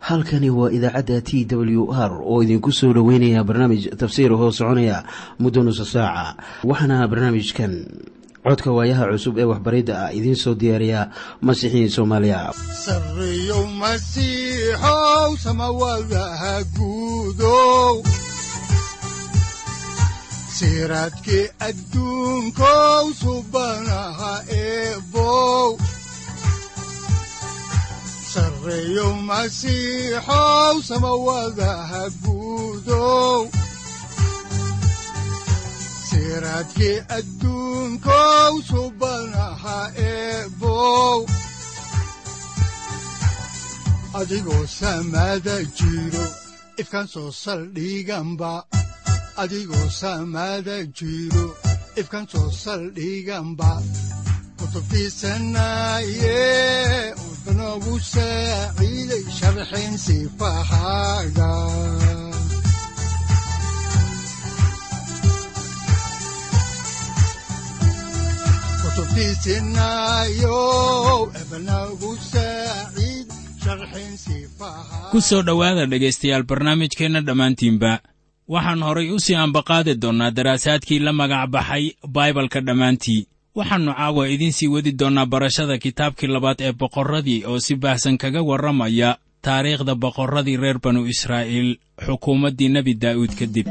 halkani waa idaacadda t w r oo idinku soo dhoweynaya barnaamij tafsiir hoo soconaya muddo nusa saaca waxaana barnaamijkan codka waayaha cusub ee waxbaridda ah idiin soo diyaariya masiixiin soomaaliya sareyow masiixow samawadaha guudow siraadkii adduunkow subanaha eebow sareyow masiixow samawadaha guudow siraadkii adduunkow subanaha eebow adigoo samada jiro ifkaan soo saldhiganba adigoo samada jiro ifkaan soo saldhiganba kutubtiisanaye udanogu saaciiday sharxin sifahaaga ku soo dhowaada dhegaystayaal barnaamijkeenna dhammaantiinba waxaan horay u sii ambaqaadi doonnaa daraasaadkii la magac baxay baibalka dhammaantii waxaannu caawa idiin sii wadi doonnaa barashada kitaabkii labaad ee boqorradii oo si baahsan kaga warramaya taariikhda boqorradii reer banu israa'iil xukuumaddii nebi daa'uud kadib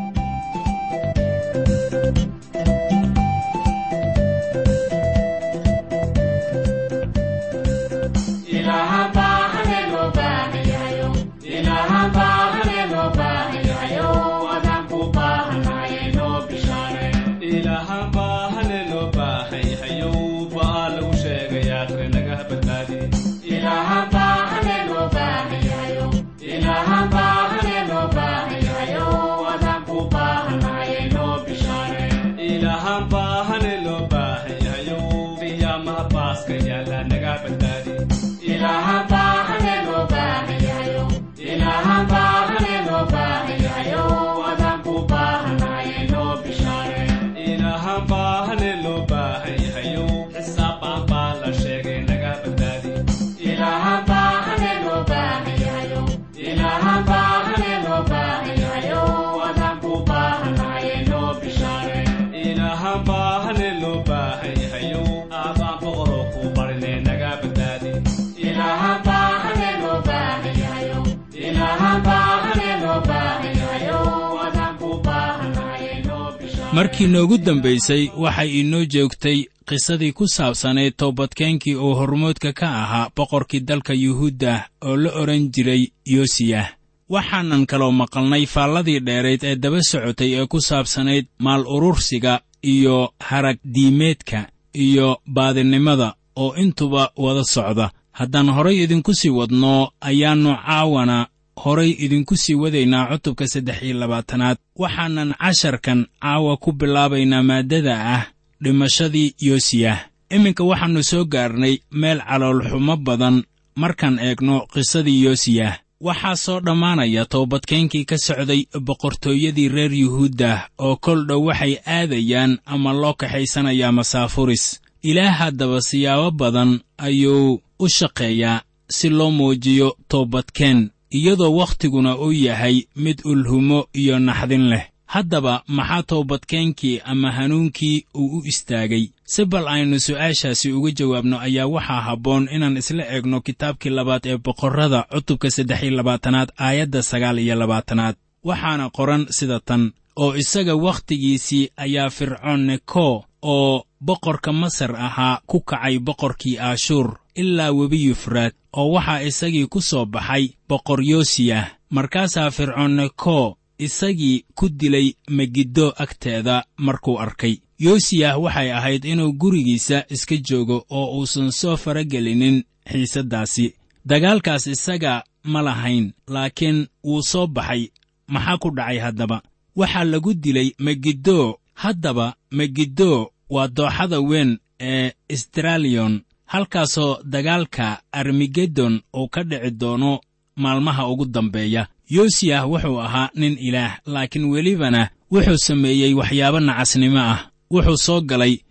markii noogu dambaysay waxay inoo joogtay qisadii ku saabsanayd toobadkeenkii uu hormoodka ka ahaa boqorkii dalka yuhuuddah oo la odhan jiray yosiyah waxaanan kaloo maqalnay faalladii dheerayd ee daba socotay ee ku saabsanayd maal urursiga iyo harag diimeedka iyo baadinimada oo intuba wada socda haddaan horay idinku sii wadno ayaannu caawana horay idinku sii wadaynaa cutubka saddex iyo labaatanaad waxaanan casharkan caawa ku bilaabaynaa maaddada ah dhimashadii yosiyah iminka waxaannu soo gaarnay meel caloolxumo badan markaan eegno qisadii yosiyah waxaa soo dhammaanaya toobadkeenkii ka socday boqortooyadii reer yuhuuddah oo kol dhow waxay aadayaan ama loo kaxaysanayaa masaafuris ilaah haddaba siyaabo badan ayuu u shaqeeyaa si loo muujiyo toobadkeen iyadoo wakhtiguna uu yahay mid ulhumo iyo naxdin leh haddaba maxaa toobadkeenkii ama hanuunkii uu u istaagay si bal aynu su'aashaasi uga jawaabno ayaa waxaa habboon inaan isla eegno kitaabkii labaad ee boqorrada cutubka saddex iyo labaatanaad aayadda sagaal iyo labaatanaad waxaana qoran sida tan oo isaga wakhtigiisii ayaa fircoon neko oo boqorka masar ahaa ku kacay boqorkii aashuur ilaa webi yufraad oo waxaa isagii ku soo baxay boqor yosiyah markaasaa fircoon neko isagii ku dilay megiddo agteeda markuu arkay yosiyah waxay ahayd inuu gurigiisa iska joogo oo uusan soo faragelinin xiisaddaasi dagaalkaas isaga ma lahayn laakiin wuu soo baxay maxaa ku dhacay haddaba waxaa lagu dilay megiddo haddaba megiddo waa dooxada weyn ee istraliyon halkaasoo dagaalka armigedon uu ka dhici doono maalmaha ugu dambeeya yosiyah wuxuu ahaa nin ilaah laakiin welibana wuxuu sameeyey waxyaabo nacasnimo ah wuxuu soo galay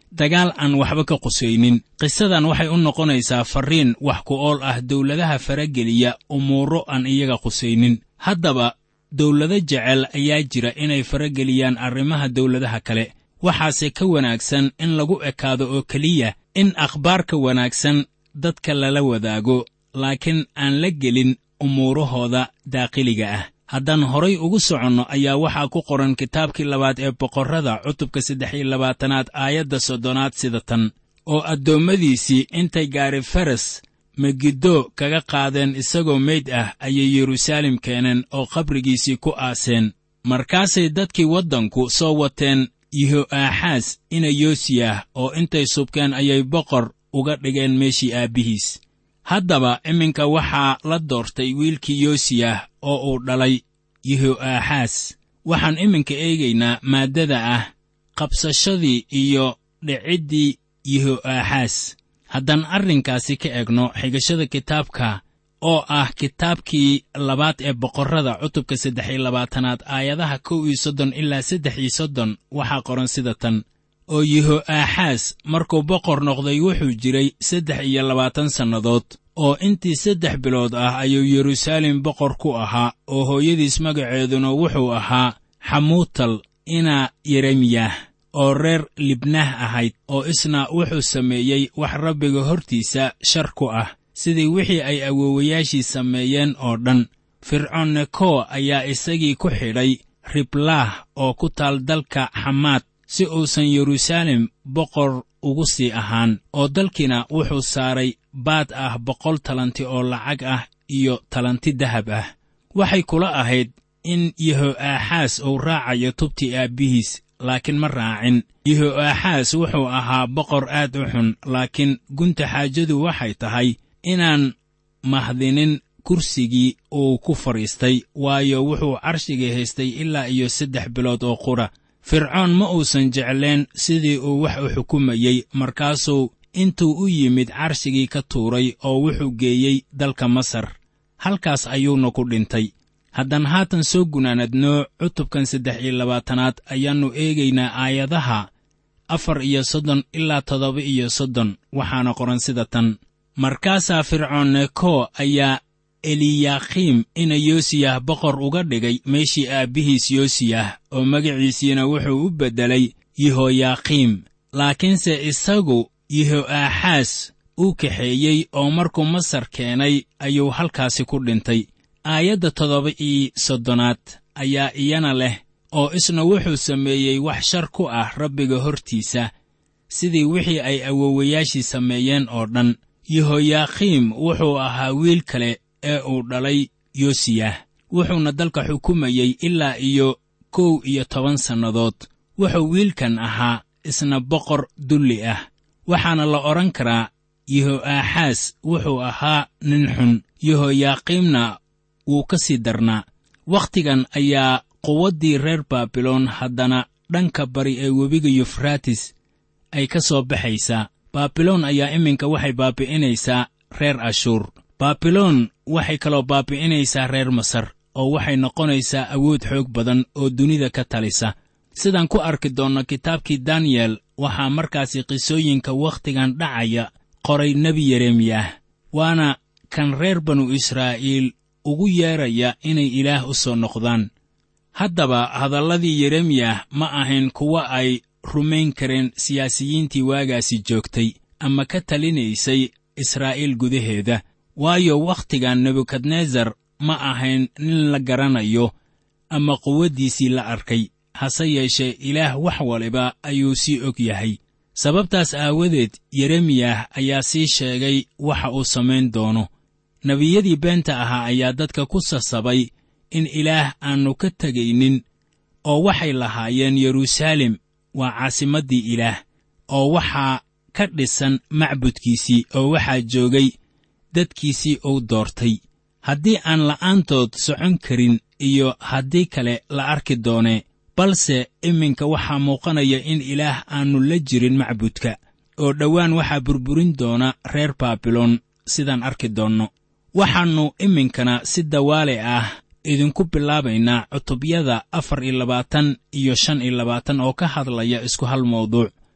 dagaal aan waxba ka qusaynin qisadan waxay u noqonaysaa farriin wax ku ool ah dawladaha farageliya umuuro aan iyaga qusaynin haddaba dawlado jecel ayaa jira inay farageliyaan arrimaha dawladaha kale waxaase ka wanaagsan in lagu ekaado oo keliya in akhbaarka wanaagsan dadka lala wadaago laakiin aan la gelin umuurahooda daaqiliga ah haddaan horay ugu soconno ayaa waxaa ku qoran kitaabkii labaad ee boqorrada cutubka saddex iyo labaatanaad aayadda soddonaad sida tan oo addoommadiisii intay gaari faras megiddo kaga qaadeen isagoo meyd ah ayay yeruusaalem keeneen oo qabrigiisii ku aaseen markaasay dadkii waddanku soo wateen yeho'aaxaas ina yoosiyah oo intay subkeen ayay boqor uga dhigeen meeshii aabbihiis haddaba iminka waxaa la doortay wiilkii yoosiyah oo uu dhalay yeho'aaxaas waxaan iminka eegaynaa maaddada ah qabsashadii iyo dhiciddii yeho'aaxaas haddaan arrinkaasi ka egno xigashada kitaabka oo ah kitaabkii labaad ee boqorrada cutubka saddex iyo labaatanaad aayadaha kow iyo soddon ilaa saddex iyo soddon waxaa qoran sida tan oo yeho'aaxaas markuu boqor noqday wuxuu jiray saddex iyo labaatan sannadood oo intii saddex bilood ah ayuu yeruusaalem boqor ku ahaa oo hooyadiis magaceeduna wuxuu ahaa xamuutal ina yeremiyah oo reer libnah ahayd oo isna wuxuu sameeyey wax rabbiga hortiisa shar ku ah sidii wixii ay awoowayaashii sameeyeen oo dhan fircoon neko ayaa isagii ku xidhay riblaah oo ku taal dalka xamaad si uusan yeruusaalem boqor ugu sii ahaan oo dalkiina wuxuu saaray baad ah boqol talanti oo lacag ah iyo talanti dahab ah waxay kula ahayd in yeho'aaxaas uu raacayo tubtii aabbihiis laakiin ma raacin yeho'aaxaas wuxuu ahaa boqor aad u xun laakiin gunta xaajadu waxay tahay inaan mahdinin kursigii uu ku fadhiistay waayo wuxuu carshigii haystay ilaa iyo saddex bilood oo qudha fircoon ma uusan jecleen sidii uu wax u xukumayey markaasuu intuu u yimid carshigii ka tuuray oo wuxuu geeyey dalka masar halkaas ayuuna ku dhintay haddaan haatan soo gunaanadno cutubkan saddex iyo labaatanaad ayaannu eegaynaa aayadaha afar iyo soddon ilaa toddoba iyo soddon waxaana qoran sida tan markaasaa fircoon neko ayaa eliyaakiim ina yoosiyah boqor uga dhigay meeshii aabbihiis yoosiyah oo magaciisiina wuxuu u beddelay yehoyaakiim laakiinse isagu yeho'aaxaas uu kaxeeyey oo markuu masar keenay ayuu halkaasi ku dhintay aayadda toddoba iyo soddonaad ayaa iyana leh oo isna wuxuu sameeyey wax shar ku ah rabbiga hortiisa sidii wixii ay awoowayaashii sameeyeen oo dhan yehoyaakiim wuxuu ahaa wiil kale ee uu dhalay yoosiyah wuxuuna dalka xukumayey ilaa iyo kow iyo toban sannadood wuxuu wiilkan ahaa isna boqor dulli ah waxaana la odhan karaa yeho'aaxaas wuxuu ahaa nin xun yehoyaakiimna wuu ka sii darnaa wakhtigan ayaa quwaddii reer baabiloon haddana dhanka bari ee webiga yufraatis ay ka soo baxaysaa baabiloon ayaa iminka waxay baabi'inaysaa reer ashuur baabiloon waxay kaloo baabi'inaysaa reer masar oo waxay noqonaysaa awood xoog badan oo dunida ka talisa sidaan ku arki doonno kitaabkii daniyel waxaa markaasi qisooyinka wakhtigan dhacaya qoray nebi yeremiyah waana kan reer banu israa'iil ugu yeeraya inay ilaah u soo noqdaan haddaba hadalladii yeremiyah ma ahayn kuwo ay rumayn kareen siyaasiyiintii waagaasi joogtay ama ka talinaysay israa'iil gudaheeda waayo wakhtigan nebukadnesar ma ahayn nin la garanayo ama quwaddiisii la arkay hase yeeshee ilaah wax waliba ayuu sii og yahay sababtaas aawadeed yeremiyah ayaa sii sheegay waxa uu samayn doono nebiyadii beenta ahaa ayaa dadka ku sasabay in ilaah aannu ka tegaynin oo waxay lahaayeen yeruusaalem waa caasimaddii ilaah oo waxaa ka dhisan macbudkiisii oo waxaa joogay dadkiisii uu doortay haddii aan la'aantood socon karin iyo haddii kale la arki doonee balse iminka waxaa muuqanaya in ilaah aannu la jirin macbudka oo dhowaan waxaa burburin doona reer baabiloon sidaan arki doonno waxaannu iminkana si dawaale ah idinku bilaabaynaa cutubyada afar iyo labaatan iyo shan iyo labaatan oo ka hadlaya isku hal mawduuc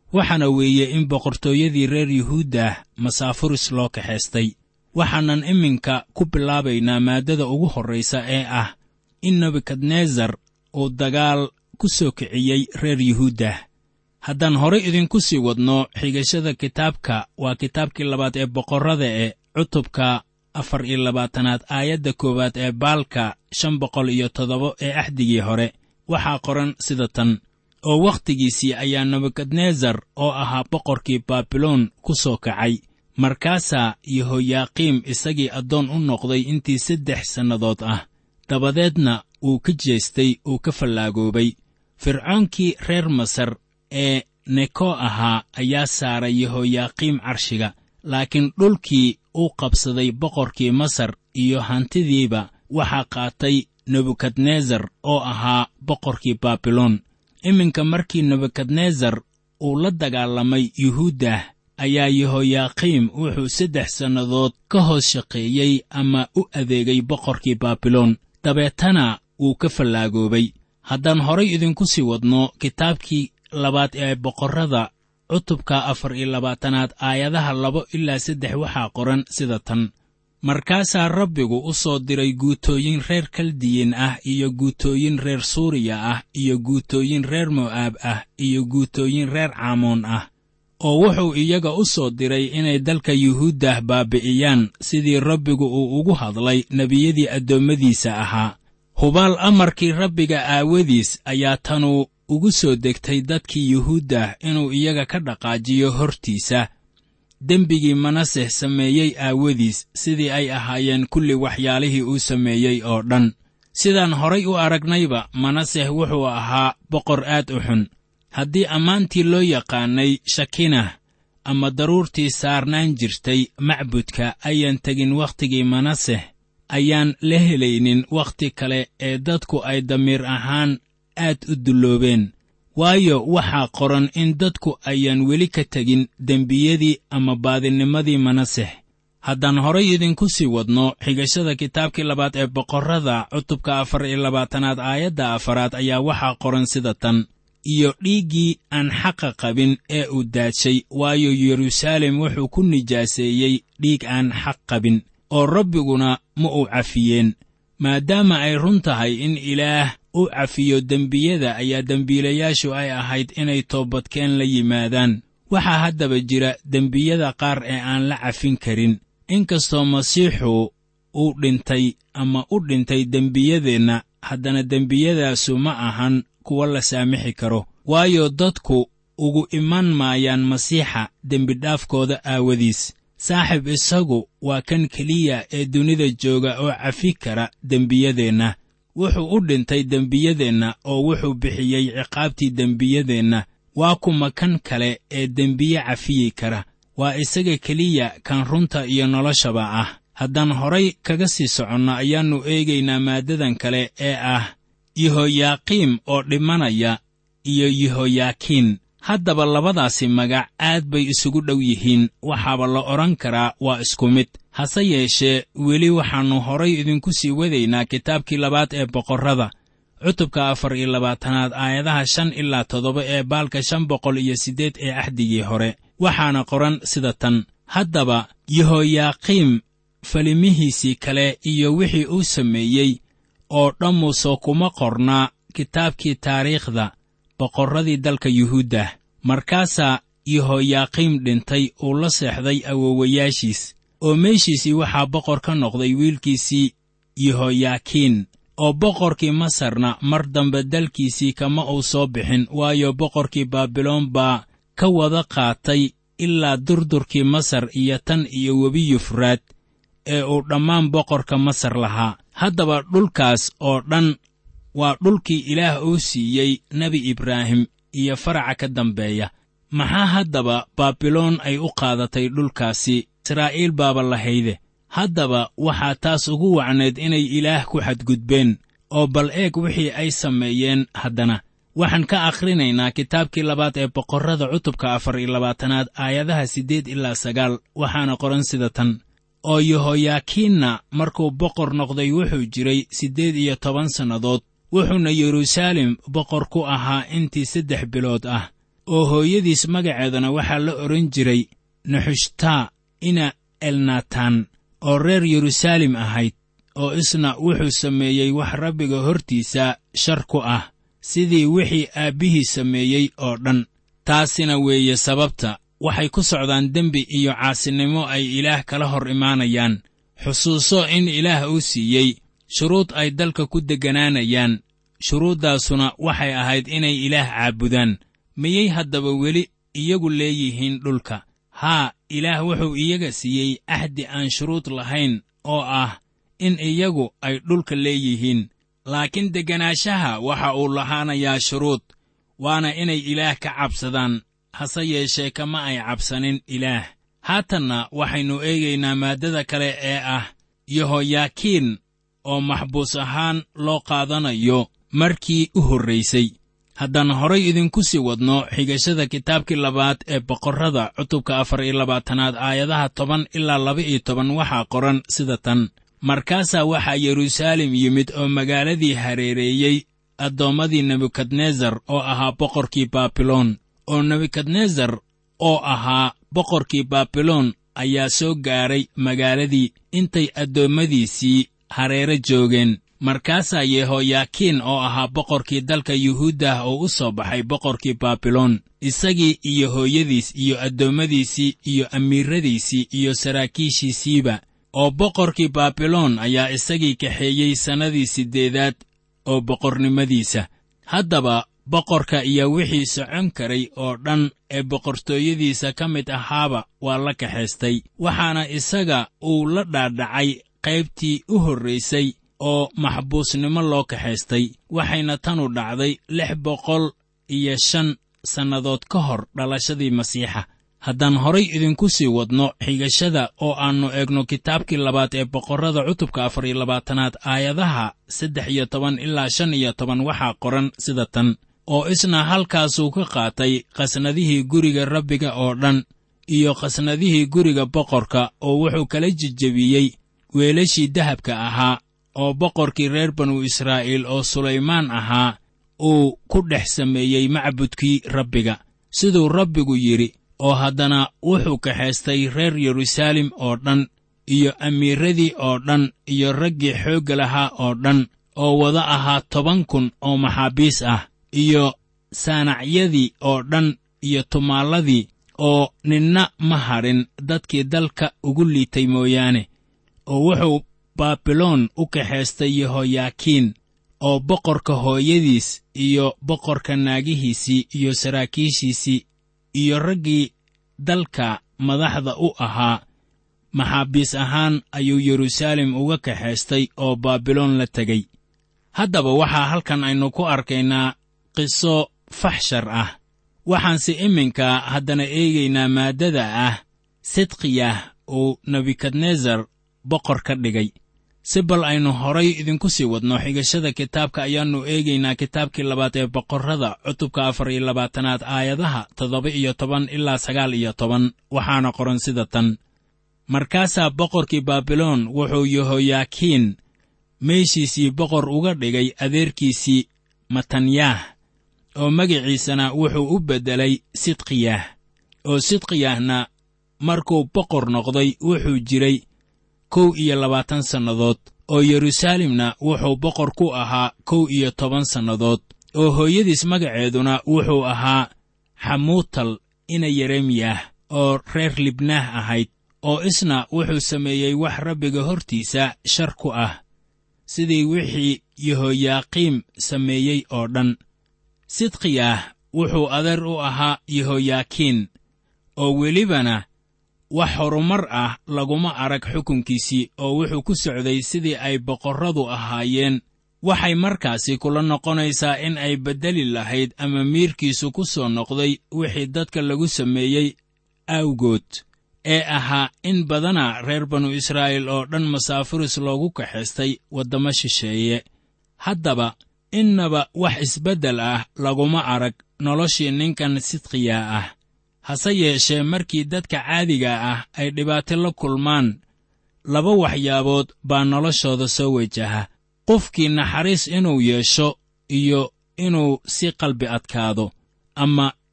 waxaana weeye in boqortooyadii reer yuhuuddah masaafuris loo kaxaystay waxaanan iminka ku bilaabaynaa maaddada ugu horraysa ee ah in nebukadnesar uu dagaal ku soo kiciyey reer yuhuuddah haddaan horay idinku sii wadno xigashada kitaabka waa kitaabkii labaad ee boqorrada ee cutubka afar iyo labaatanaad aayadda koowaad ee baalka shan boqol iyo toddoba ee axdigii hore waxaa qoran sida tan oo wakhtigiisii ayaa nebukadnesar oo ahaa boqorkii baabiloon ku soo kacay markaasaa yehoyaaqiim isagii addoon u noqday intii saddex sannadood ah dabadeedna uu ka jeestay uu ka fallaagoobay fircoonkii reer masar ee neko ahaa ayaa saaray yehoyaaqiim carshiga laakiin dhulkii uu qabsaday boqorkii masar iyo hantidiiba waxaa qaatay nebukadnesar oo ahaa boqorkii baabiloon iminka markii nebukadnesar uu la dagaalamay yuhuuddah ayaa yehoyaaqiim wuxuu saddex sannadood ka hoos shaqeeyey ama u adeegay boqorkii baabiloon dabeetana wuu ka fallaagoobay haddaan horay idinku sii wadno kitaabkii labaad ee boqorrada cutubka afar iyo labaatanaad aayadaha labo ilaa saddex waxaa qoran sida tan markaasaa rabbigu u soo diray guutooyin reer kaldiyin ah iyo guutooyin reer suuriya ah iyo guutooyin reer mo'aab ah iyo guutooyin reer caamoon ah oo wuxuu iyaga u soo diray inay dalka yuhuuddah baabi'iyaan sidii rabbigu uu ugu hadlay nebiyadii addoommadiisa ahaa hubaal amarkii rabbiga aawadiis ayaa tanu ugu soo degtay dadkii yuhuuddah inuu iyaga ka dhaqaajiyo hortiisa dembigii manaseh sameeyey aawadiis sidii ay ahaayeen kulli waxyaalihii uu sameeyey oo dhan sidaan horay u aragnayba manaseh wuxuu ahaa boqor aad u xun haddii ammaantii loo yaqaanay shakinah ama daruurtii saarnaan jirtay macbudka ayaan tegin wakhtigii manaseh ayaan la helaynin wakhti kale ee dadku ay damiir ahaan aad u dulloobeen waayo waxaa qoran in dadku ayaan weli ka tegin dembiyadii ama baadinimadii manaseh haddaan horay idinku sii wadno xigashada kitaabkii labaad ee boqorrada cutubka afar iyo labaatanaad aayadda afaraad ayaa waxaa qoran sida tan iyo dhiiggii aan xaqa qabin ee uu daadshay waayo yeruusaalem wuxuu ku nijaaseeyey dhiig aan xaq qabin oo rabbiguna ma uu cafiyeen maadaama ay run tahay in ilaah u cafiyo dembiyada ayaa dembiilayaashu ay ahayd inay toobadkeen la yimaadaan waxaa haddaba jira dembiyada qaar ee aan la cafin karin inkastoo masiixu uu dhintay ama u dhintay dembiyadeenna haddana dembiyadaasu ma ahan kuwa la saamixi karo waayo dadku ugu iman maayaan masiixa dembidhaafkooda aawadiis saaxib isagu waa kan keliya ee dunida jooga oo cafi kara dembiyadeenna wuxuu u dhintay dembiyadeenna oo wuxuu bixiyey ciqaabtii dembiyadeenna waa kuma kan kale ee dembiye cafiyi kara waa isaga keliya kan runta iyo noloshaba ah haddaan horay kaga sii soconno ayaannu eegaynaa maaddadan kale ee ah yehoyaaqiim oo dhimanaya iyo yehoyaakiin haddaba labadaasi magac aad bay isugu dhow yihiin waxaaba la odhan karaa waa isku mid hase yeeshee weli waxaannu horay idinku sii wadaynaa kitaabkii labaad ee boqorrada cutubka afar iyo labaatanaad aayadaha shan ilaa toddoba ee baalka shan boqol iyo siddeed ee axdigii hore waxaana qoran sida tan haddaba yehoyaaqiim falimihiisii kale iyo wixii uu sameeyey oo dhammuusoo kuma qornaa kitaabkii taariikhda boqorradii dalka yuhuuddah markaasaa yehoyaaqiim dhintay uu la seexday awowayaashiis oo meeshiisii waxaa boqor ka noqday wiilkiisii yehoyaakiin oo boqorkii masarna mar dambe dalkiisii kama uu soo bixin waayo boqorkii baabiloon baa ka wada qaatay ilaa durdurkii masar iyo tan iyo webi yufraad ee uu dhammaan boqorka masar lahaa haddaba dhulkaas oo dhan waa dhulkii ilaah uu siiyey nebi ibraahim iyo faraca ka dambeeya maxaa haddaba baabiloon ay u qaadatay dhulkaasi israa'iil baaba lahayde haddaba waxaa taas ugu wacneed inay ilaah ku xadgudbeen oo bal eeg wixii ay sameeyeen haddana waxaan ka akhrinaynaa kitaabkii labaad ee boqorrada cutubka afar iyo labaatanaad aayadaha siddeed ilaa sagaal waxaana qoran sida tan oo yehoyaakiinna markuu boqor noqday wuxuu jiray siddeed iyo toban sannadood wuxuuna yeruusaalem boqor ku ahaa intii saddex bilood ah oo hooyadiis magaceedana waxaa la odhan jiray naxushtaa ina elnatan oo reer yeruusaalem ahayd oo isna wuxuu sameeyey wax rabbiga hortiisa shar ku ah sidii wixii aabbihii sameeyey oo dhan taasina weeye sababta waxay ku socdaan dembi iyo caasinimo ay ilaah kala hor imaanayaan xusuuso in ilaah uu siiyey shuruud ay dalka ku degganaanayaan shuruuddaasuna waxay ahayd inay ilaah caabudaan miyay haddaba weli iyagu leeyihiin dhulka haa ilaah wuxuu iyaga siiyey axdi aan shuruud lahayn oo ah in iyagu ay dhulka leeyihiin laakiin degganaashaha waxa uu lahaanayaa shuruud waana inay ilaah ka cabsadaan hase yeeshee kama ay cabsanin ilaah haatanna waxaynu eegaynaa maaddada kale ee ah yehoyaakiin oo maxbuus ahaan loo qaadanayo markii u horraysay haddaan horay idinku sii wadno xigashada kitaabkii labaad ee boqorrada cutubka afar iyo labaatanaad aayadaha toban ilaa laba iyo toban waxaa qoran sida tan markaasaa waxaa yeruusaalem yimid oo magaaladii hareereeyey addoommadii nebukadnesar oo ahaa boqorkii baabiloon oo nebukadnesar oo ahaa boqorkii baabiloon ayaa soo gaaray magaaladii intay addoommadiisii hareere joogeen markaasaa yehoyaakiin oo ahaa boqorkii dalka yuhuuddah oo u soo baxay boqorkii baabiloon isagii iyo hooyadiis iyo addoommadiisii iyo amiiradiisii iyo saraakiishiisiiba oo boqorkii baabiloon ayaa isagii kaxeeyey sannadii siddeedaad oo boqornimadiisa haddaba boqorka iyo wixii socon karay oo dhan ee boqortooyadiisa ka mid ahaaba waa la kaxaystay waxaana isaga uu la dhaadhacay qaybtii u horraysay oo maxbuusnimo loo kaxaystay waxayna tanu dhacday lix boqol iyo shan sannadood ka hor dhalashadii masiixa haddaan horay idinku sii wadno xigashada oo aannu eegno kitaabkii labaad ee boqorrada cutubka afar iyo labaatanaad aayadaha saddex iyo toban ilaa shan iyo toban waxaa qoran sida tan oo isna halkaasuu ka qaatay qasnadihii guriga rabbiga oo dhan iyo qasnadihii guriga boqorka oo wuxuu kala jejebiyey weelashii dahabka ahaa oo boqorkii reer banu israa'iil oo sulaymaan ahaa uu ku dhex sameeyey macbudkii rabbiga siduu rabbigu yidhi oo haddana wuxuu kaxaystay reer yeruusaalem oo dhan iyo amiiradii oo dhan iyo raggii xoogga lahaa oo dhan oo wada ahaa toban kun oo maxaabiis ah iyo saanacyadii oo dhan iyo tumaalladii oo ninna ma hadhin dadkii dalka ugu liitay mooyaane oo wuxuu baabiloon u kaxaystay yehoyaakiin oo boqorka hooyadiis iyo boqorka naagihiisii iyo saraakiishiisii iyo raggii dalka madaxda u ahaa maxaabiis ahaan ayuu yeruusaalem uga kaxaystay oo baabiloon la tegey haddaba waxaa halkan aynu ku arkaynaa qiso faxshar ah waxaanse iminka haddana eegaynaa maaddada ah sidqiyah uu nebukadnesar boqor ka dhigay si bal aynu horay idinku sii wadno xigashada kitaabka ayaannu eegaynaa kitaabkii labaad ee boqorrada cutubka afar iyo labaatanaad aayadaha toddoba iyo toban ilaa sagaal iyo toban waxaana qoran sida tan markaasaa boqorkii baabiloon wuxuu yehoyaakiin meeshiisii boqor uga dhigay adeerkiisii matanyaah oo magiciisana wuxuu u beddelay sidqiyah oo sidqiyahna markuu boqor noqday wuxuu jiray kow iyo labaatan sannadood oo yeruusaalemna wuxuu boqor ku ahaa kow iyo toban sannadood oo hooyadiis magaceeduna wuxuu ahaa xamuutal ina yeremiyah oo reer libnaah ahayd oo isna wuxuu sameeyey wax rabbiga hortiisa shar ku ah sidii wixii yehoyaaqiim sameeyey oo dhan sidqiyah wuxuu adeer u ahaa yehoyaakiin oo welibana wax horumar ah laguma arag xukunkiisii oo wuxuu ku socday sidii ay boqorradu ahaayeen waxay markaasi kula noqonaysaa in ay beddeli lahayd ama miirkiisu ku soo noqday wixii dadka lagu sameeyey awgood ee ahaa in badana reer banu israa'iil oo dhan masaafiris loogu kaxaystay waddamo shisheeye haddaba innaba wax isbeddel ah laguma arag noloshii ninkan sidqiya ah hase yeeshee markii dadka caadiga ah ay dhibaato la kulmaan laba waxyaabood baa noloshooda soo wajaha qofkii naxariis inuu yeesho iyo inuu si qalbi adkaado ama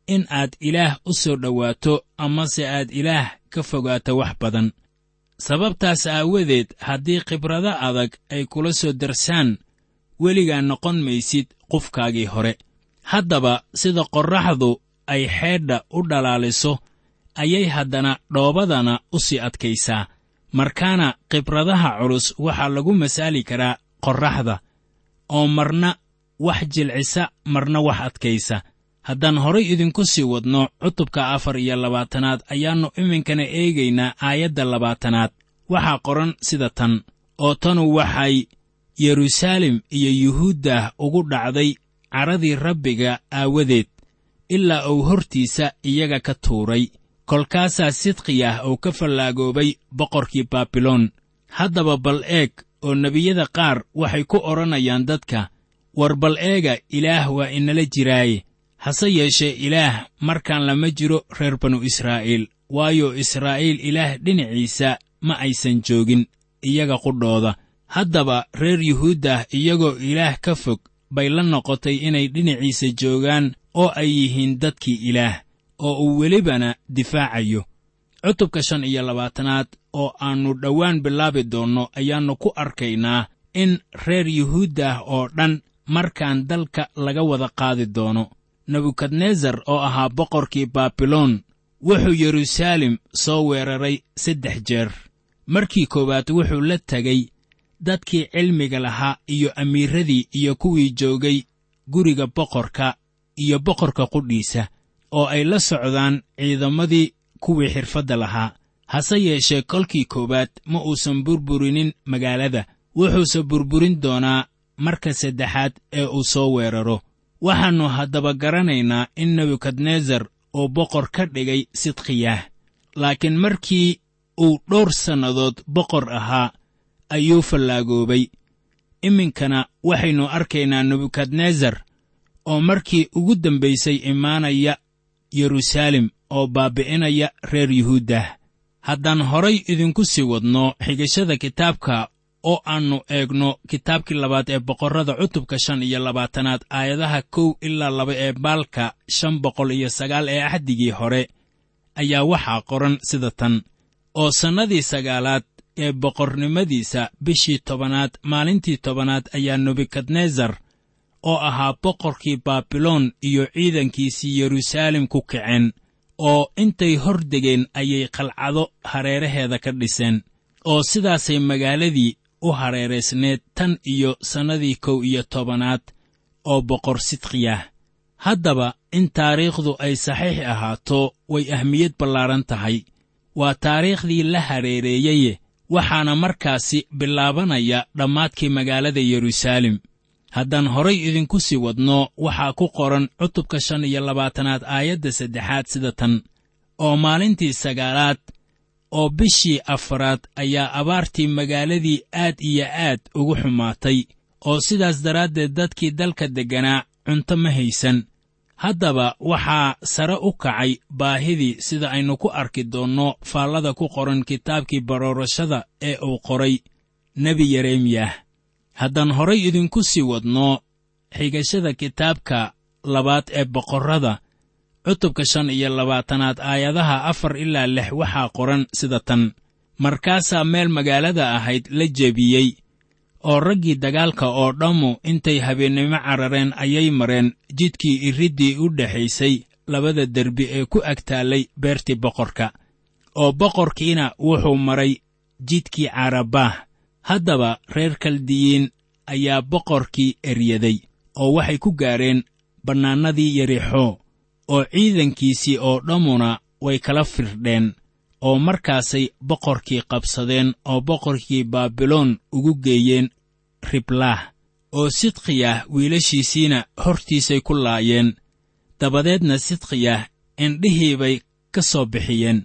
in aad ilaah u soo dhowaato amase aad ilaah ka fogaato wax badan sababtaas aawadeed haddii khibrado adag ay kula soo darsaan weligaa noqon maysid qofkaagii hore haddaba sida qorraxdu ay xeedha u dhalaaliso ayay haddana dhoobadana u sii adkaysaa markaana khibradaha culus waxaa lagu masaali karaa qorraxda oo marna wax jilcisa marna wax adkaysa haddaan horay idinku sii wadno cutubka afar iyo labaatanaad ayaannu iminkana eegaynaa aayadda labaatanaad waxaa qoran sida tan oo tanu waxay yeruusaalem iyo yuhuuddah ugu dhacday caradii rabbiga aawadeed ilaa uu hortiisa iyaga ka tuuray kolkaasaa sidqiyah uu ka fallaagoobay boqorkii baabiloon haddaba bal eeg oo nebiyada qaar waxay ku odhanayaan dadka war bal eega ilaah waa inala jiraaye hase yeeshee ilaah markaan lama jiro reer banu israa'iil waayo israa'iil ilaah dhinaciisa ma aysan joogin iyaga qudhooda haddaba reer yuhuuddah iyagoo ilaah ka fog bay la noqotay inay dhinaciisa joogaan oo ay yihiin dadkii ilaah oo uu welibana difaacayo cutubka shan iyo labaatanaad oo aannu dhowaan bilaabi doonno ayaannu ku arkaynaa in reer yuhuuddah oo dhan markaan dalka laga wada qaadi doono nebukadnesar oo ahaa boqorkii baabiloon wuxuu yeruusaalem soo weeraray saddex jeer markii koowaad wuxuu la tegey dadkii cilmiga lahaa iyo amiiradii iyo kuwii joogay guriga boqorka iyo boqorka qudhiisa oo ay la socdaan ciidamadii kuwii xirfadda lahaa hase yeeshee kolkii koowaad ma uusan burburinin magaalada wuxuuse burburin doonaa marka saddexaad ee uu soo weeraro waxaannu haddaba garanaynaa in nebukadnesar uu boqor ka dhigay sidqiyaah laakiin markii uu dhowr sannadood boqor ahaa ayuu fallaagoobay iminkana waxaynu arkaynaa nebukadnesar oo markii ugu dambaysay imaanaya yeruusaalem oo baabbi'inaya reer yuhuuddah haddaan horay idinku sii wadno xigashada kitaabka oo aannu eegno kitaabkii labaad ee boqorrada cutubka shan iyo labaatanaad aayadaha kow ilaa laba ee baalka shan boqol iyo sagaal ee axdigii hore ayaa waxaa qoran sida tan oo sannadii sagaalaad ee boqornimadiisa bishii tobanaad maalintii tobanaad ayaa nebukadnesar oo ahaa boqorkii baabiloon iyo ciidankiisii yeruusaalem ku kaceen oo intay hor degeen ayay qalcado hareeraheeda ka dhiseen oo sidaasay magaaladii u hareeraysneed tan iyo sannadii kow iyo tobanaad oo boqor sidqiyah haddaba in taariikhdu ay saxiix ahaato way ahmiyad ballaaran tahay waa taariikhdii la hareereeyeye waxaana markaasi bilaabanaya dhammaadkii magaalada yeruusaalem haddaan horay idinku sii wadno waxaa ku qoran cutubka shan iyo labaatanaad aayadda saddexaad sida tan oo maalintii sagaalaad oo bishii afaraad ayaa abaartii magaaladii aad iyo aad ugu xumaatay oo sidaas daraaddeed dadkii dalka degganaa cunto ma haysan haddaba waxaa sare u kacay baahidii sida aynu ku arki doonno faallada ku qoran kitaabkii baroorashada ee uu qoray nebi yeremiyah haddaan horay idinku sii wadno xigashada kitaabka labaad ee boqorrada cutubka shan iyo labaatanaad aayadaha afar ilaa lix waxaa qoran sida tan markaasaa meel magaalada ahayd la jebiyey oo raggii dagaalka oo dhammu intay habeennimo carareen ayay mareen jidkii iriddii u dhexaysay labada derbi ee ku agtaallay beertii boqorka oo boqorkiina wuxuu maray jidkii carabaah haddaba reer kaldiyiin ayaa boqorkii eryaday oo waxay ku gaadheen bannaanadii yerixoo oo ciidankiisii oo dhammuna way kala firdheen oo markaasay boqorkii qabsadeen oo boqorkii baabiloon ugu geeyeen riblaah oo sidqiyah wiilashiisiina hortiisay ku laayeen dabadeedna sidqiyah indhihii bay ka soo bixiyeen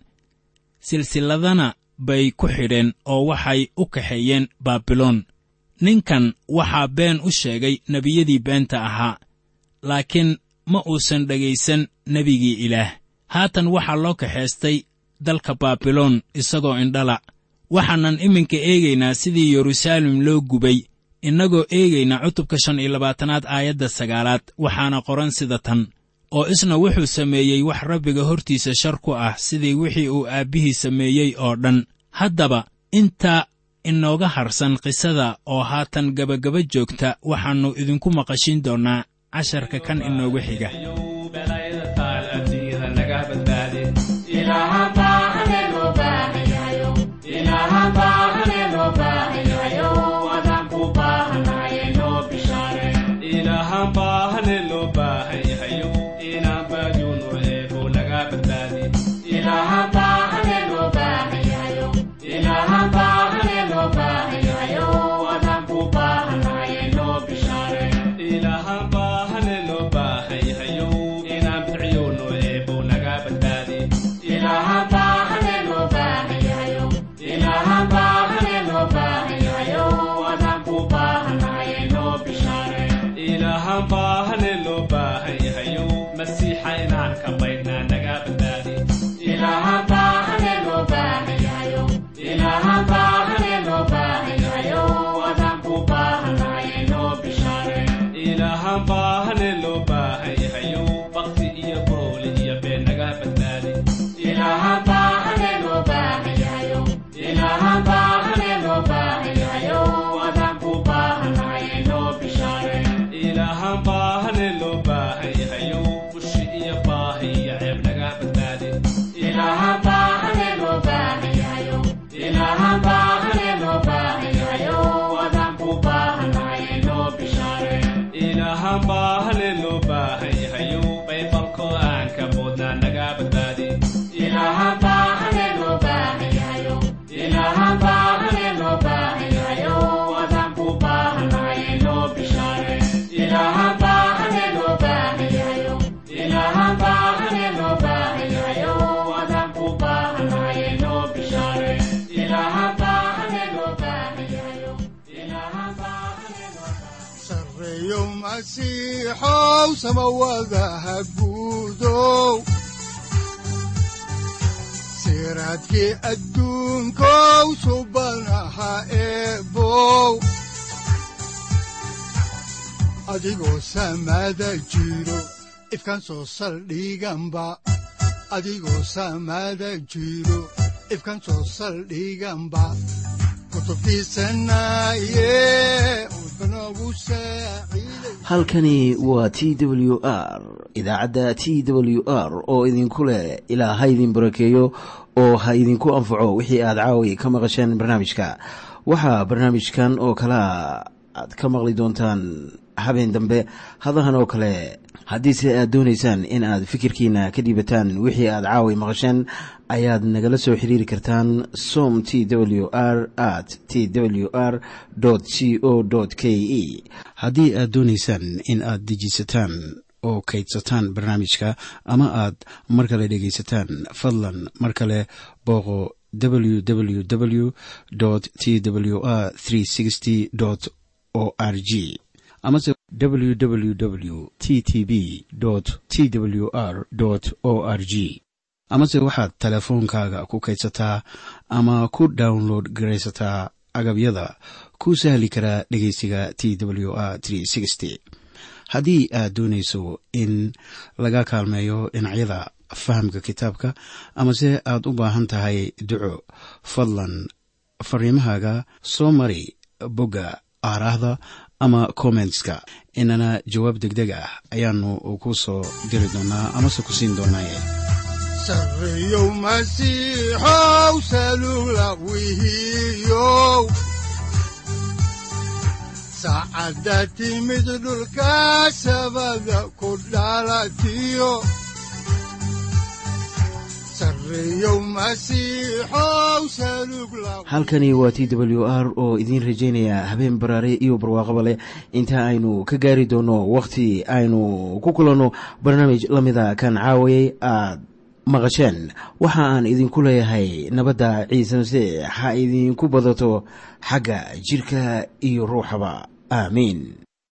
silsilladana bay ku xidheen oo waxay u kaxeeyeen baabiloon ninkan waxaa been u sheegay nebiyadii beenta ahaa laakiin ma uusan dhegaysan nebigii ilaah haatan waxaa loo kaxaystay dalka baabiloon isagoo indhala waxaanan iminka eegaynaa sidii yeruusaalem loo gubay innagoo eegayna cutubka shan iyo labaatanaad aayadda sagaalaad waxaana qoran sida tan oo isna wuxuu sameeyey wax rabbiga hortiisa shar ku ah sidii wixii uu aabbihii sameeyey oo dhan haddaba inta inooga harsan qisada oo haatan gebagaba joogta waxaannu idinku maqashin doonnaa casharka kan inoogu xiga masiixow samawadaha guudow siraadkii adduunkow subanaha eebow adigoo samada jiro ifkan soo saldhiganba adigoo samada jiro ifkan soo saldhiganba halkani waa t w r idaacadda t w r oo idinku leh ilaa ha idin barakeeyo oo ha idinku anfaco wixii aad caawi ka maqasheen barnaamijka waxaa barnaamijkan oo kalea aad ka maqli doontaan habeen dambe hadahan oo kale haddiise aad doonaysaan in aad fikirkiina ka dhiibataan wixii aad caawi maqasheen ayaad nagala soo xiriiri kartaan som t w r at t w r c o k e haddii aad doonaysaan in aad dejiisataan oo kaydsataan barnaamijka ama aad mar kale dhegaysataan fadlan mar kale booqo www t w r o r g amase www t t b t w r o r g amase waxaad teleefoonkaaga ku kaydsataa ama ku download garaysataa agabyada ku sahli karaa dhegeysiga t w r haddii aad doonayso in laga kaalmeeyo dhinacyada fahamka kitaabka amase aad u baahan tahay duco fadlan fariimahaaga soo mari bogga aaraahda ama kommentska inana jawaab degdeg ah ayaanu ku soo diri doonaa amase ku siin doonaaye sareyow masiixow salugla wihiyow saacadda timid dhulka sabada ku dhalatiyo halkani waa t w r oo idiin rajaynaya habeen baraare iyo barwaaqaba leh inta aynu ka gaari doono wakhti aynu ku kulanno barnaamij la mida kan caawayay aad maqasheen waxa aan idinku leeyahay nabadda ciise masiix ha idinku badato xagga jidhka iyo ruuxaba aamiin